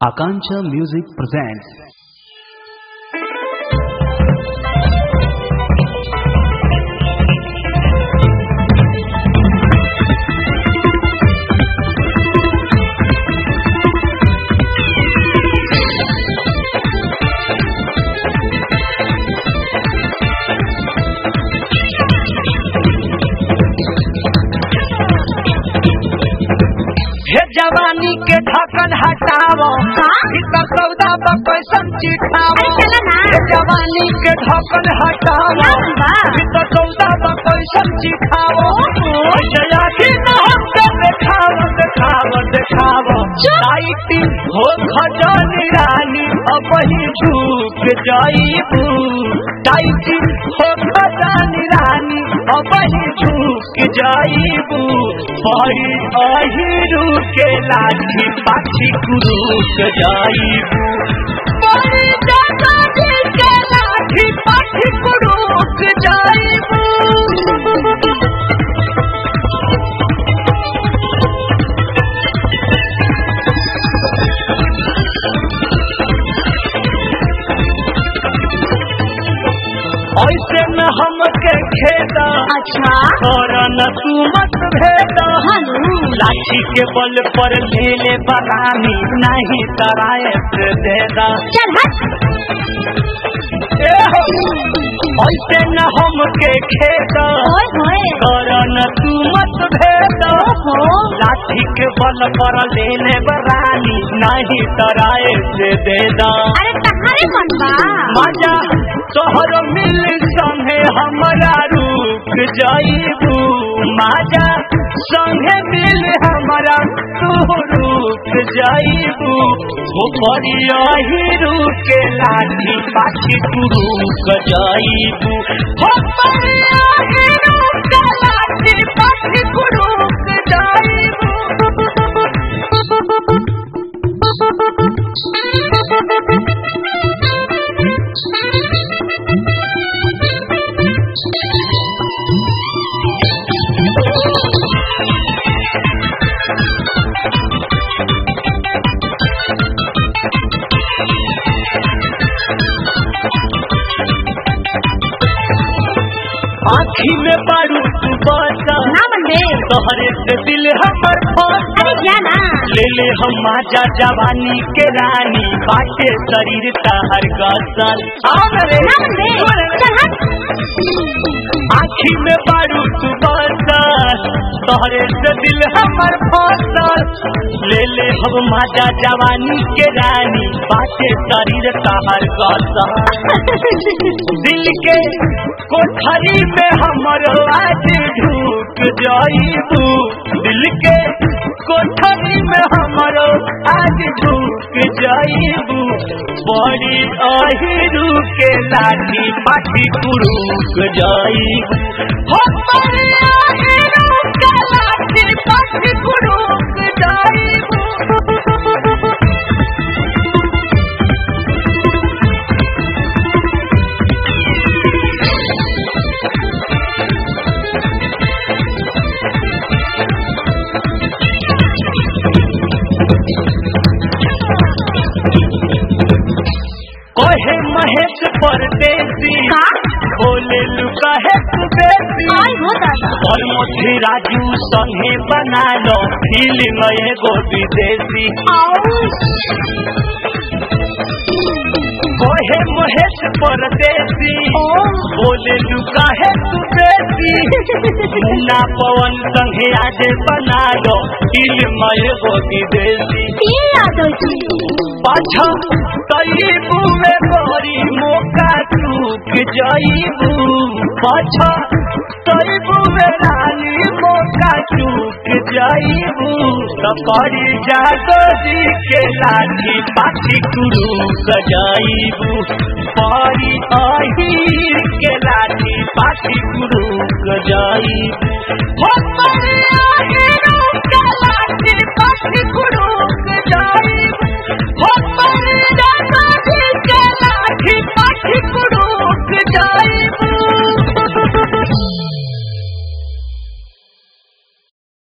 Akancha Music presents हे जवानी के ढक्कन हटावो भीतर सौदा पर कैसन चिठावो अरे चलो ना। हे जवानी के ढक्कन हटावो क्या बा? भीतर सौदा पर कैसन चिठावो जया की न हमके देखावो देखावो देखावो आईती हो खजानी रानी अब ही झूक जाईबू टाइटी हो खजानी रानी अब ही झूक जाईबू बड़ी अहिरू के लाठी पाछी कुरूक जाईबू बड़ी जगह के लाठी पाछी कुरूक जाईबू ऐसे न हमके खेदा अच्छा और न तू मत भेदा हनु लाठी के बल पर ले ले बगानी नहीं तराए से देदा चल हट ए हो ऐसे न हमके खेदा ओए होए और न तू मत भेदा ओहो लाठी के बल पर ले ले बगानी नहीं तराए से देदा अरे तहारे मन बा मजा तोहर मिल संगे हमरा रुक जाइबू मजा संगे मिल हमरा तू रुक जाइबू हो परिया ही रुके लाठी पाछी तू रुक जाइबू हो परिया ही रुके लाठी पाछी तू रुक आँखी में बारू तू बसा ना बंदे तोहरे से दिल हमर फंसा अरे क्या ना ले ले हम माजा जवानी के रानी बाटे शरीर तहर गसल आवरे ना बंदे चल हट आँखी में बारू तू बसल तोहरे से दिल हमर फसल ले ले हम माजा जवानी के रानी बाटे शरीर तहर गसल दिल के कोठरी में हमर आज ढूक जाइबू दिल के कोठरी में हमर आज ढूक जाइबू बड़ी अहिरू के लाठी पाठी कुरूक जाइबू हो बड़ी अहिरू के लाठी पाठी कुरूक जाइबू कहे महेश परदेसी का बोले लुका है तू बेसी आई हो दादा और मोती राजू संगे बना लो फिल्म एगो विदेशी कहे महेश परदेसी बोले लुका है तू बेसी मुन्ना पवन संगे आज बना लो फिल्म एगो विदेशी तीन यादव जी पाछा तईबू में बड़ी मौका चूक जाइबू पाछा तईबू में रानी मौका चूक जाइबू सफरी जादो जी के लाठी पाछी गुरु गजाइबू पारी आही के लाठी पाछी गुरु गजाइबू हो परी आही